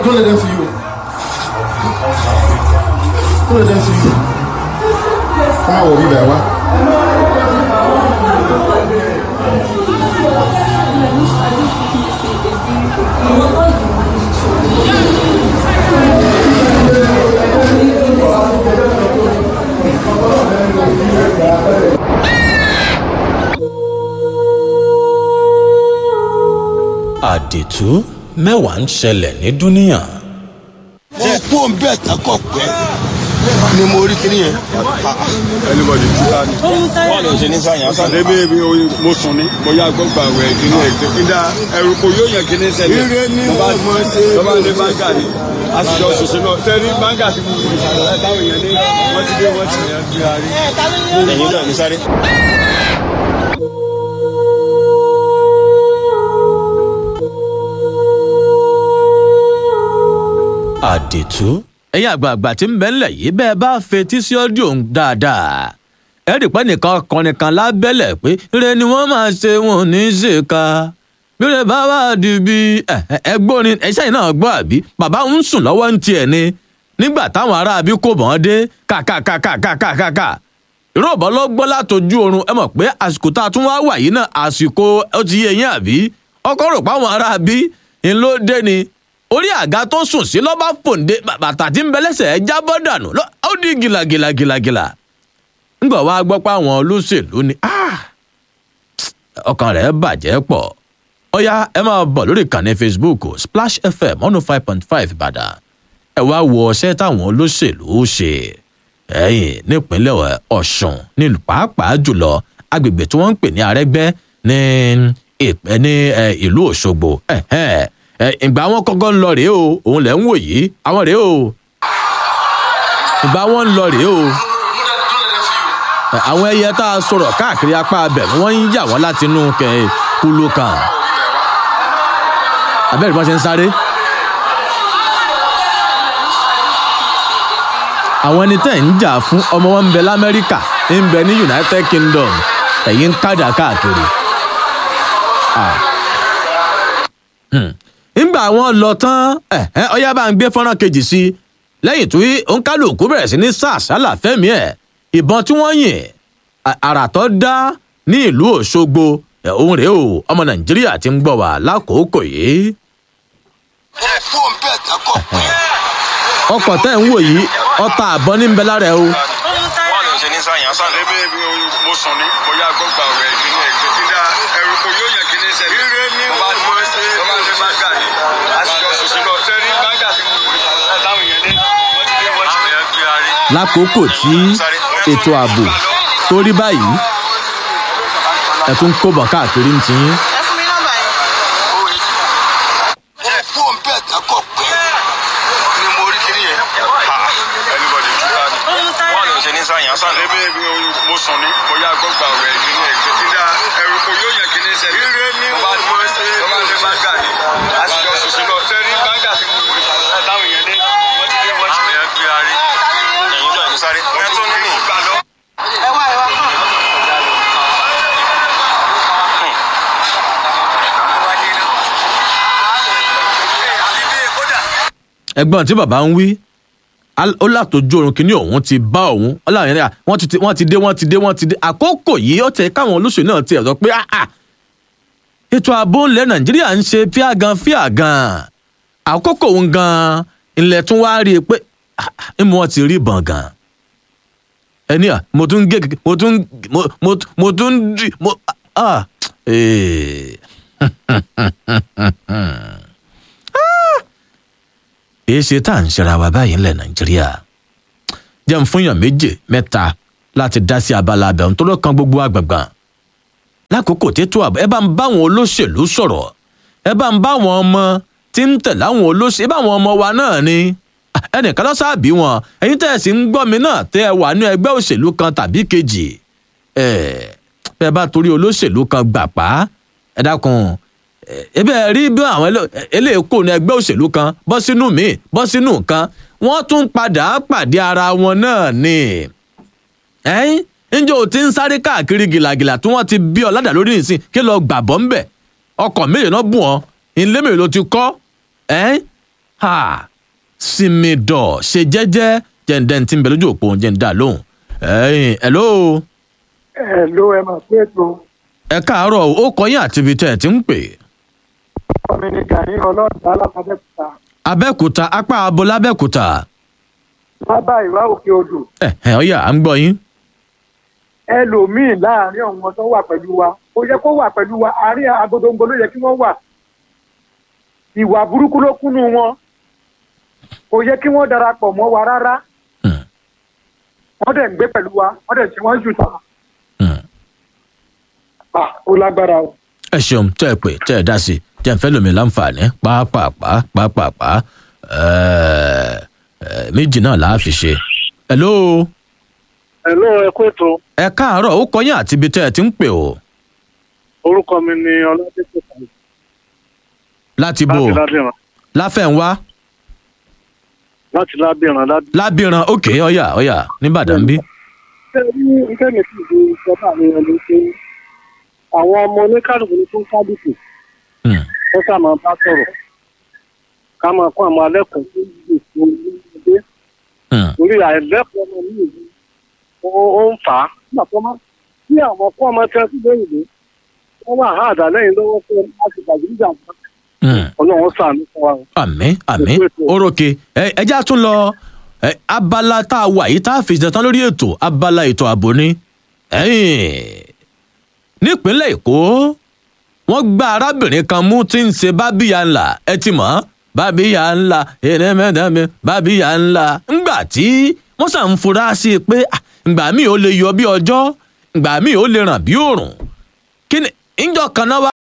don't let them see you. Don't let them see you. Come on, we'll be there. What? àdìtú mẹ́wàá ń ṣẹlẹ̀ ní dúníà. wọ́n kó ń bẹ́ẹ̀ takọ̀ pẹ́ ni mo rí kiri yẹn. anybody tí a ní. wọ́n lè ṣe ní sàyàn sàn. àdébí ebi oye mo sùn ní mo yá gbọ́gbà wẹ̀ kíní ẹ̀ tó fi dá ẹrù kò yóò yàn kíní sẹ́lẹ̀. Ire ni Mo bá- wọ́n mọ̀ ṣe. mo bá dé báńgà ni a sì jọ ṣoṣo náà sẹ́ni báńgà tí mo fi ṣàlàyé táwọn èèyàn ní wọ́n ti dé wọ́n ti yàn fi àárín. ẹ̀yin náà ní sáré. àdìtú ẹ̀yin àgbààgbà tí ń bẹ ńlẹ̀ yìí bẹ́ẹ̀ bá fetí sí ọ́díò ń dáadáa ẹ rí pé nìkan ọkùnrin kan lábẹ́lẹ̀ pé ire ni wọ́n máa ṣe wọn ò ní í ṣe ká bíre bá wà di bí ẹgbórin ẹṣẹ́ yìí náà gbọ́ àbí bàbá ń sùn lọ́wọ́ ń tiẹ̀ ni nígbà táwọn aráabí kò bọ́n dé kàkàkàkàkàkàkà ìrọ̀bọ̀ ló gbọ́ látọjú oorun ẹ mọ̀ pé àsìkò tá a tún wá wà yìí náà àsìkò ó ti yé yín àbí ọkọ rò pé àwọn aráabí ń ló dé ni orí àga tó sùn sí lọ́ba fòǹde bàtà tí ń bẹ lẹ́sẹ̀ ẹ̀ jábọ́ dànù lọ- ó di gìlàgìlàgìlàgìlà ńgbà wá gbọ́ pé àwọn olóṣèlú ni "Ah, ọkàn rẹ̀ bàjẹ́ pọ̀ ọ̀yá ẹ máa bọ̀ lórí ìkànnì facebook splash fm one oh five point five ìbàdàn ẹ wá wo ọṣẹ́ táwọn olóṣèlú ṣe ẹ̀yìn nípínlẹ̀ ọ̀ṣun nílùú pàápàá jùlọ agbègbè tí wọ́n ń pè ní arẹ́gbẹ́ ní ìpẹ́ ní ẹ, ìlú òṣogbo ẹ̀hẹ́n. Ẹ, ìgbà wọn kọ́kọ́ ń lọ rèé o òun lẹ̀ ń wò yìí àwọn rèé o ìgbà wọn ń lọ rèé o Ẹ, àwọn ẹyẹ tá a sọ̀rọ̀ káàkiri apá abẹ̀ ni wọ́n ń yà wọ́n láti inú kẹ kúló kan abẹ́rẹ́ bí wọ́n ṣe ń sáré. àwọn ẹni tẹ́ ń jà fún ọmọ wọn ń bẹ lamẹ́ríkà ń bẹ ní united kingdom ẹ̀yìn ń kádà káàkiri. Ah. Hmm. ńgbà wọn lọ tán ẹ ẹ ọyá bá ń gbé fọ́nrán kejì sí i lẹ́yìn tí òǹkálùkù bẹ̀rẹ̀ sí ní sàṣálà fẹ́mi ẹ̀ ìbọn tí wọ́n yìn à- àrà tó dá ní ìlú òṣogbo ẹ̀ òun rèé o ọmọ nàìjíríà ti ń gbọ́ wá lákòókò yìí wọ́n kó ń bẹ́ẹ̀ takọ̀ pẹ́. ọkọ̀ tẹ́ ń wò yìí ọta àbọ̀ ní ń bẹ lára ẹ o wọ́n lè ṣe ní sàyàn sàn. àdébí ebi oye mo sùn ní mo yá gbọ́gbà wẹ̀ kíní ẹ̀ tó fi dá ẹrù kò yóò yàn kíní sẹ́lẹ̀. Ire ni Mo bá- wọ́n mọ̀ ṣe. mo bá dé báńgà ni a sì jọ ṣoṣo náà sẹ́ni báńgà tí mo fi ṣàlàyé táwọn èèyàn ní wọ́n ti dé wọ́n ti yàn fi àárín. lákòókò tí ètò ààbò tó rí báyìí ẹ tún kó bọ̀ káàkiri ń tiyín. ẹ fún mi nọ́mbà yẹn. wọ́n kó ń bẹ́ẹ̀ takọ̀ pẹ́ ni mo rí kiri yẹn. anybody tí a ní. wọ́n lè ṣe ní sàyàn sàn. àdébí ebi oye mo sùn ní mo yá gbọ́gbà wẹ̀ kíní ẹ̀ tó fi dá ẹrù kò yóò yàn kíní sẹ́lẹ̀. Ire ni Mo bá- wọ́n mọ̀ ṣe. mo bá dé báńgà ni a sì jọ ṣoṣo náà sẹ́ni báńgà tí mo fi ṣàlàyé táwọn èèyàn ní wọ́n ti dé wọ́n ti yàn fi àárín. ẹ̀yin náà ní sáré. ẹ tún ní mí. ẹ wá ẹ wá. ẹgbọ́n tí bàbá ń wí al- ó látọjú oorun kínní òun ti bá òun ọlọ́run yẹn wọ́n ti ti- wọ́n ti dé wọ́n ti dé wọ́n ti dé àkókò yìí ó tẹ káwọn olóṣèlú náà ti ẹ̀ sọ pé "Ah, ah, ètò ààbò ńlẹ̀ nàìjíríà ń ṣe fíàgàn fíàgàn àkókò òun gan ilẹ̀ tún wá rí i pé "Ah, ah, ń mú wọn ti rí ìbọn gan ẹni à mo tún gé mo tún mo mo mo tún dì mo ah ee. èé ṣe tá à ń ṣera wa báyìí ńlẹ̀ nàìjíríà jẹ́ ń fúnyàn méje mẹ́ta láti dá sí abala abẹ́hùn tó ló kan gbogbo àgbàgbà lákòókò tètò àbọ̀ ẹ bá ń bá àwọn olóṣèlú sọ̀rọ̀ ẹ bá ń bá àwọn ọmọ tí ń tẹ̀lé àwọn olóṣèlú ẹ bá àwọn ọmọ wa náà ni Ah, ẹnìkan lọ sáàbí wọn ẹ̀yin tẹ́ ẹ sì ń gbọ́ mi náà tẹ́ ẹ wà ní ẹgbẹ́ òṣèlú kan tàbí kejì ẹ bẹ́ẹ̀ bá torí olóṣèlú kan gbà pa ẹ dákun ebe ẹ rí bí àwọn eléèkó ní ẹgbẹ́ òṣèlú kan bọ́ sínú míì bọ́ sínú kan wọ́n tún padà pàdé ara wọn náà ni ẹ̀yìn ǹjẹ́ o ti ń sáré káàkiri gìlàgìlà tí wọ́n ti bí ọ ládàá lórí ìsìn kí lọ gbàbọ́ ń bẹ̀ ọkọ̀ mélòó náà bù ọ́ ilé mélòó ló ti kọ́ ẹ̀yìn ha sinmi dọ̀ ṣe jẹ́jẹ́ jẹ́ǹdẹ́ tí ń bẹ lójú òpó jẹ́ǹdà lóhùn ẹ̀yìn hello ẹ ló ẹ máa pé ètò ẹ káàárọ̀ ó kọyìn àti ibi tẹ́ ẹ ti ń pè ọmọ ní gani ọlọ́ọ̀dà alábàdẹ́kùtà abẹ́òkúta apá abo lábẹ́òkúta bábà ìwà òkè odò ẹ̀ ẹ̀ ọ̀yà à ń gbọ́ yín ẹlòmíì láàrin àwọn tó wà pẹ̀lú wa kò yẹ kó wà pẹ̀lú wa àárín agodongo ló yẹ kí wọ́n wà ìwà burúkú ló kúnnú wọn kò yẹ kí wọ́n darapọ̀ mọ́ wa rárá Hmm. wọ́n dẹ̀ ń gbé pẹ̀lú wa wọ́n dẹ̀ ṣe wọ́n jù tà Hmm. Ah, ó lágbára o. ẹ ṣeun tẹ́ ẹ pè tẹ́ ẹ dá sí i jẹ́ ń fẹ́ lómi láǹfààní pàápàá pàápàá ẹ̀ẹ́ ẹ̀ méjì náà là á fi ṣe. hello Hello, ẹ kú ètò. ẹ káàárọ̀ ó kọyìn àti ibi tẹ́ ẹ ti ń pè o Orúkọ mi ni Ọládépò Tàyè láti bò láti Lábìrán. láfẹ̀ǹwá Láti Lábìrán lábì. lábìrán òkè ọ̀yà ọ̀yà nìbàdàn bí. Ṣé ní iṣẹ́ mi sì di ìjọba mi ẹni pé àwọn ọmọ oníkálùkù ní fún kálùkù Hmm. wọ́n sá máa bá sọ̀rọ̀. Ká máa kó àwọn alẹ́kọ̀ọ́ tó ń lò fún ilé. Hmm. Orí àìlẹ́kọ̀ọ́ ọmọ mi yìí ó ó ń fà á. Nígbà tó máa tí àwọn kọ́ ọmọ tẹ́ sí lóyìnbó wọ́n wà á àdá lẹ́yìn lọ́wọ́ fún ẹ láti gbàgbé Hmm. Ọlọ́run ṣàánú fún wa. àmín àmín orókè ẹ ẹjá tún lọ ẹ, abala tá a wà yìí tá a fi ṣetán lórí ètò abala ètò ààbò ni ẹ̀yìn nípínlẹ̀ èkó wọ́n gba arábìnrin kan mú tí ń ṣe bábíyà ńlá ẹ ti mọ̀ bábíyà ńlá ẹ̀rẹ́mẹ́dẹ́mẹ́ bábíyà ńlá ńgbà tí wọ́n sàn ń fura sí i pé ah, ǹgbà míì ó lè yọ bí ọjọ́ ǹgbà míì ó lè ràn bí òòrùn kí ni ìjọ kan náà wá